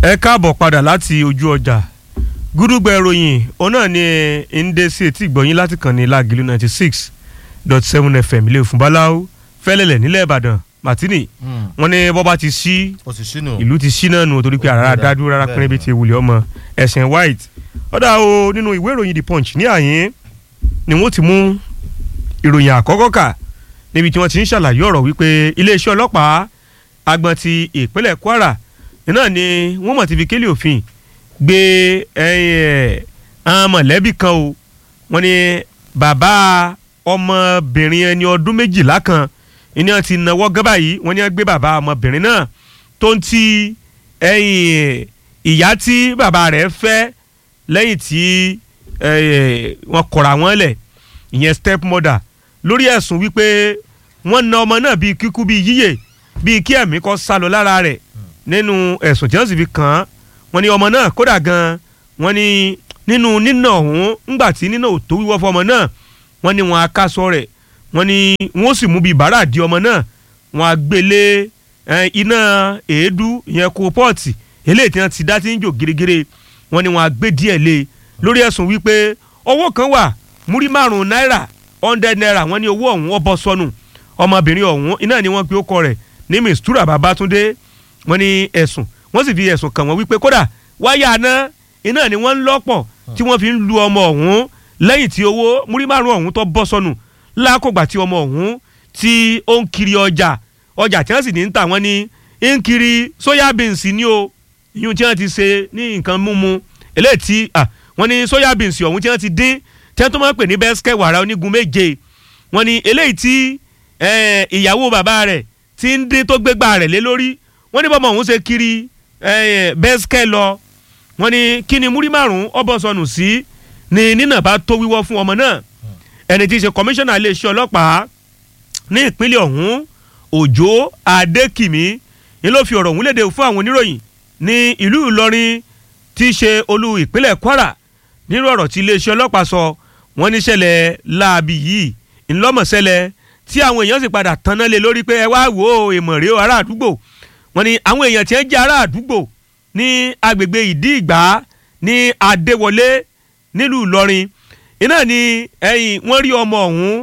ẹ káàbọ̀ padà láti ojú ọjà gúdúgbẹ̀ ìròyìn òun náà ni ndé sí etí ìgbọ̀nyín láti kàn ní lágìlú ninety six dot seven fm ilé ìfúnbáláwo fẹ́lẹ́lẹ̀ nílẹ̀ ìbàdàn martini wọ́n ní bọ́ba ti sí o ti sínú. ìlú ti sí náà nù torí pé àrà dádúró rárá pín níbi tí wulẹ̀ ọmọ ẹ̀sìn white ọ̀dà o nínú ìwé ìròyìn the punch ní àyín ni wọ́n ti mú ìròyìn àkọ́kọ́ kà níbi tí wọ́n ti ń ṣàlàyé ọ̀rọ̀ wípé iléeṣẹ́ ọlọ́pàá agbọ̀n ti ìpínlẹ̀ kwara náà ni wọ́n mọ̀ ti fi kélé òfin gbé àwọn mọ̀lẹ́bí kan o wọ́n ní bàbá ọmọbìnrin ẹni ọdún méjìlá kan ìní wọn ti náwó gán báyìí wọ́n ní wọ́n gbé bàbá ọmọbìnrin náà tó ń ti ìyá tí bàbá rẹ̀ fẹ́ lẹ́yìn tí wọ́n kọ̀ra wọn lẹ̀ ìyẹn step mother lórí ẹ̀sùn wípé wọ́n na ọmọ náà bíi kíkú bíi yíyè bíi kí ẹ̀mí kó sálọ lára rẹ̀ nínú ẹ̀sùn tí wọ́n sì fi kàn án wọ́n ní ọmọ náà kódà gan wọ́n ní nínú nínà ọ̀hún ńgbà tí nínà ò tó wíwọ́ fọmọ náà wọ́n ní wọn akásọ rẹ̀ wọ́n ní wọ́n sì mú bíi bàrà di ọmọ náà wọ́n á gbélé iná èédú ìyẹn kó pọ́ọ̀tì eléyìí tí wọ́n ti dá tí ń jò gírígírí wọ́n ní wọ́n á gbé díẹ̀ lé lórí ẹ̀sùn wípé owó kan wà múrí márùn-ún náírà hundred naira wọ́n ní owó ọ̀hún ó bọ́ sọnù ọmọbìnrin ọ̀hún iná ni wọ́n pe ó kọ rẹ̀ ní mistura babatunde wọ́n ní ẹ̀sùn wọ́n sì fi ẹ̀sùn kàn wọ́n wípé kódà wáyà aná iná ni wọ́n ń lọ́pọ̀ tí wọ́n fi ń lu ọmọ ọ̀hún lẹ́yìn tí owó múrí márùn ọ̀hún tó bọ́ sọnù lákògbà tí ọmọ ọ̀hún tí ó ń kiri ọjà ọjà tí wọ́n sì ní ń tà wọ́n ní ń kiri soya beans ni o ìyún tí wọ́n ti ṣe ní nǹkan mímu eléyìí tí wọ́n ní soya beans ọ̀hún tí wọ́n ti dín tí wọ́n tó máa ń pè ní bẹ́sikẹ́ wàrà onígun méje wọ́n ní eléyìí tí ìyàwó bàbá rẹ̀ ti ń dín tó gbégbá rẹ̀ lé lórí wọ́n ní bọ́mọ ọ̀hún ṣe kiri bẹ́sikẹ́ lọ wọ́n ní kí ni múrí márùn-ún ọbọ̀ sọnù sí ni nínà bá tó wíwọ́ fún ọmọ náà ẹni tí í ṣe kọmíṣánná iléeṣẹ́ ọlọ́pàá ní ìpínlẹ̀ ọ̀hún òjò adékìmí ni ló fi ọ̀rọ̀ ọ̀hún léde fún àwọn oníròyìn ní ìlú ìlọrin tí í ṣe olú ìpínlẹ̀ kwara nírú ọ̀rọ̀ tí iléeṣẹ́ ọlọ́pàá sọ wọ́n ní ṣẹlẹ̀ láabi yìí ńlọ́mọ̀ṣẹlẹ̀ tí àwọn èèyàn sì padà tanná lé lórí pé ẹ wá wò ó èèmọ̀ rèé ará àdúgbò wọ́n ní àwọn èèyàn tí ń jẹ́ ará àdúgbò ní agbègbè ìdí ìgbà ní adéwọlé nílùú ìlọrin iná ni ẹ̀yìn wọ́n rí ọmọ ọ̀hún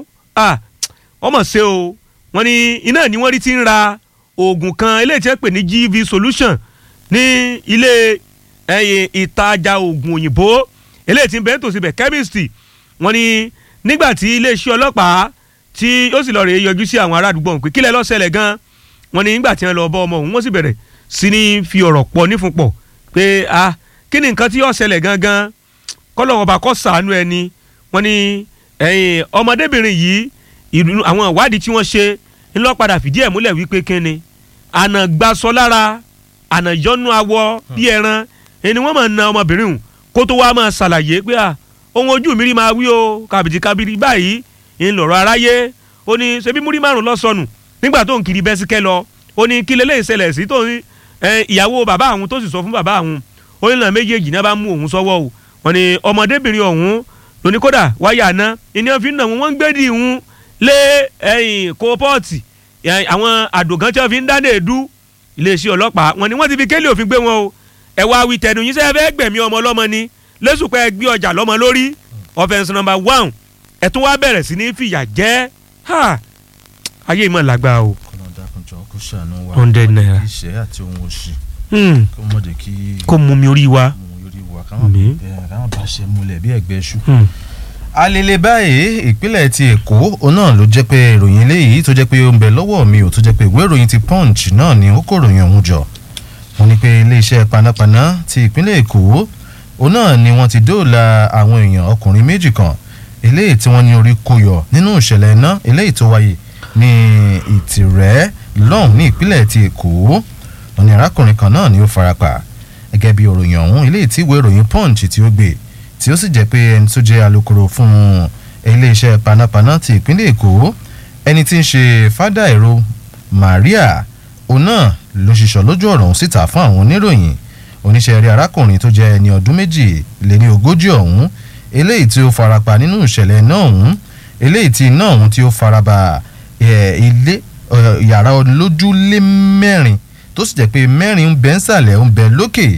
ọmọ ṣe o wọ́n ní iná ni wọ́n rí ti ń ra oògùn kan eléyìí tí wọ́n pè ní gv solution ní ilé ẹ̀yìn ìtajà oògùn òyìnbó eléyìí tí ń bẹ tòsí bẹ̀ chemistry wọ́n ní nígbà tí iléeṣẹ́ ọlọ́pàá tí ó sì lọ rèé yọjú sí àwọn ará àdúgbò pé kílẹ̀ ló ṣẹlẹ̀ gan wọ́n ní nígbà tí wọ́n lọ bọ́ ọmọ ọ̀hún wọ́n sì bẹ̀rẹ̀ sí ní fi ọ̀rọ̀ pọ̀ nífun pọ̀ pé ah kí ni nǹkan tí yóò ṣẹlẹ̀ gangan kọ́lọ́wọ́ bá kọ́ sàánú ẹni wọ́n ní ẹ̀yìn ọmọdébìnrin yìí ìlú àwọn ìwádìí tí wọ́n ṣe ńlọ padà fìdí ẹ̀ múlẹ̀ wípé kíni àná gbasọ lára àná yọnu awọ bí ẹran ẹni wọ́n máa na ọmọbìnrin hùn kó tó wá máa ṣàlàyé pé à ohun ojú mi rí máa wí o kàbìtì kábìrì báyìí ń lọ̀rọ̀ aráyé ó ní ṣebí múrí márùn lọ sọnù nígbà tó ń kiri bẹ́síkẹ́ lọ ó ní kí lélẹ́yìn ṣẹlẹ̀ sí tó ní ìyàwó bàbá àwọn tó sì sọ fún bàbá àwọn ó ní náà méjèèjì náà bá mú òun sọ́wọ́ o wọ́n ní ọmọdébìnrin ọ̀hún lóní kódà wáyà àná ìní wọn fi ń nà wọn wọ́n ń gbé dì ń lé ẹ̀yìn kópọ́ọ̀tì àwọn àdògán tí wọ́n fi ń dáná èdú iléeṣẹ́ ọlọ́pàá wọ́n ní wọ́n ti fi kélé òfin gbé wọn o ẹ wá wí tẹnu yín sẹ́yìn fẹ́ gbẹ̀mí ọmọ ọlọ́mọ ni lẹ́sùpẹ́ gbé ọjà lọ́mọ lórí offence number one ẹ̀ tún wá bẹ̀rẹ̀ sí ní fìyà jẹ́ ayé ìmọ̀ làgbà o. kọ́nà dákunjọ kó ṣàánú wa Hundred naira. iṣẹ́ àti ohun òṣì Hmm, kó mọ̀dé kí kó mú mi orí wa. ohun yorí wa káwọn Mi. bẹ̀rẹ̀ káwọn bá ṣe múlẹ̀ bí ẹ̀gbẹ́ ṣu. Hmm. alele báyìí ìpínlẹ̀ ti èkó òun náà ló jẹ́ pé ìròyìn eléyìí tó jẹ́ pé ó ń bẹ lọ́wọ́ mi ò tó jẹ́ pé ìwé ìròyìn ti punch náà ni ó kó ròyìn ọ̀hún jọ wọ́n ní pé iléeṣẹ́ panápaná ti ìpínlẹ̀ èkó òun náà ni wọ́n ti dóòlà àwọn èèyàn ọkùnrin méjì kan eléyìí tí wọ́n ní orí kó yọ nínú ìṣẹ̀lẹ̀ iná eléyìí tó wáyé ní ìtìrẹ́ lọ́hùn ní ìpínlẹ̀ ti èkó wọ́n ní arákùnrin kan náà ni ó farapa gẹ́gẹ́ bí òròyìn ọ̀hún eléyìí tí ìwé ìròyìn punch tí ó gbé tí ó sì jẹ́ pé ẹni tó jẹ́ alukoro fún iléeṣẹ́ panápaná ti ìpínlẹ̀ èkó ẹni tí ń ṣe fádà èrò maria òun náà ló ṣiṣọ́ lójú ọ̀rọ̀ ọ̀hún síta fún àwọn oníròyìn oníṣẹ́ rí arákùnrin tó jẹ́ ẹni ọdún méjì lé ní ogójì ọ̀hún eléyìí tí ó farapa nínú ìṣẹ̀lẹ̀ náà ọ̀hún eléyìí tí iná ọ̀hún tí ó faraba ẹ̀, ilé ẹ̀, yàrá olójúlé mẹ́rin tó sì jẹ́ pé mẹ́rin ń bẹ ńsàlẹ̀ ń bẹ lókè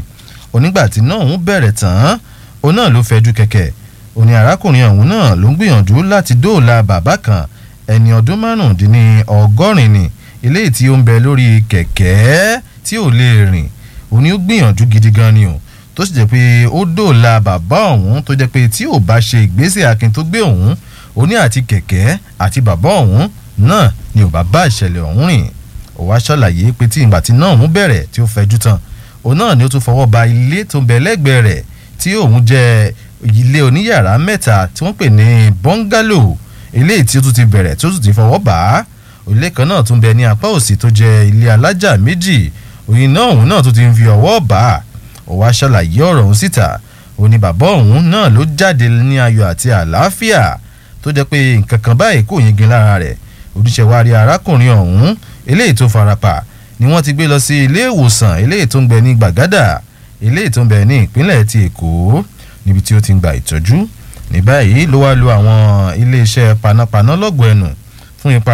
onígbà tí náà òun bẹ̀rẹ̀ tán òun náà ló fẹjú kẹ̀kẹ́ òní arákùnrin ọ̀hún náà ló ń gbìyànjú láti dóòlà bàbá kan ẹni ọdún márùndínní ọgọ́rin ni eléyìí tí ó ń bẹ lórí kẹ̀kẹ́ tí ò lè rìn òní ó gbìyànjú gidi gan ni o tó sì jẹ́ pé ó dóòlà bàbá ọ̀hún tó jẹ́ pé tí ò bá ṣe ìgbésẹ̀ akin tó gbé òun òní àti kẹ̀kẹ́ àti bàbá ọ̀hún náà ni ò bá bá ìṣẹ̀lẹ̀ ọ̀hún rìn ó wá ṣàlàyé pé tí ìgbà tí náà òun bẹ̀rẹ̀ tí ó fẹjú tán òun náà ni ó tún fọwọ́ ba ilé tó ń bẹ lẹ́gbẹ̀ẹ́ rẹ̀ tí òun jẹ́ ilé oníyàrá mẹ́ta tí wọ́n pè ní bọ́ngálò eléyìí tí ó tún ti bẹ̀rẹ̀ tí ó tún ti fọwọ́ bà á ilé kan náà tún bẹ ní apá òsì tó jẹ́ ilé alájà méjì òyìn náà òun náà tún ti ń fi ọwọ́ bà á ó wá ṣàlàyé ọ̀rọ̀ òun síta ó ní bàbá òun náà ló jáde ní ayọ̀ àti àlàáfíà tó jẹ́ pé nǹkan kan báyìí kò yingin lára rẹ̀ oníṣẹ́wárí arákùnrin ọ̀hún eléyìí tó farapa ni wọ́n ti gbé lọ sí ilé ìwòsàn eléyìí tó ń bẹ ní gbàgádà eléyìí tó ń bẹ ní ìpínlẹ̀ ti èkó níbi tí ó ti ń gba ìtọ́jú ní báyìí ló wá lu àwọn iléeṣẹ́ panápaná lọ́gọ̀ọ́ ẹnu fún ipa